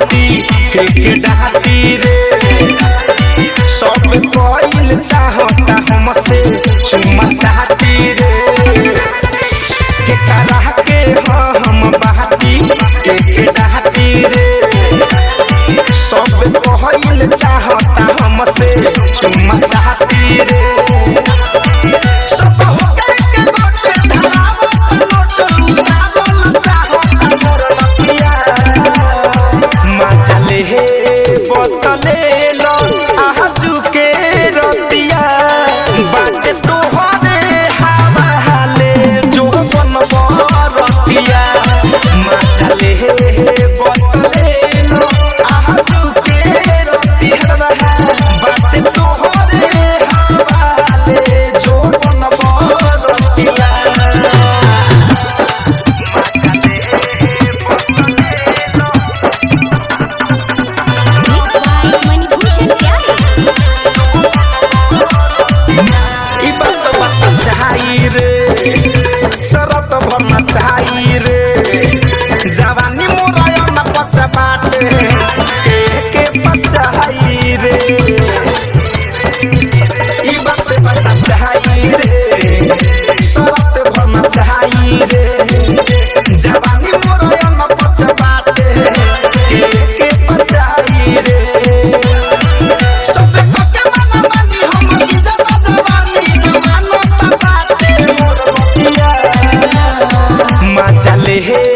माटी के डाटी रे सब कोइल चाहता हमसे चुमा चाहती रे के तरह के हाँ हम बाटी के डाटी रे सब कोइल चाहता हमसे चुमा चाहती रे सब हो गए के बाटे धरावत नोट लुटावल चाहता मोर लकिया मचले हे बोतले लो आजू के रतिया बाटे तोहरे हवाले जो बन रतिया मचले हे बोतले लो आजू के रतिया बाटे तोहरे हवाले जो बन रतिया Mixed by Manibhushan Pyare. ई बात बस चाही रे शरत भरना चाही रे जवानी मोराया न पचा बाटे के के पचाई रे ई बात बस चाही रे शरत भरना चाही रे जवानी मोराया न पचा बाटे के के पचाई रे सबे पके माना मानी हम इज्जत जवानी जवानो त बाटे मोर बतिया मचले हे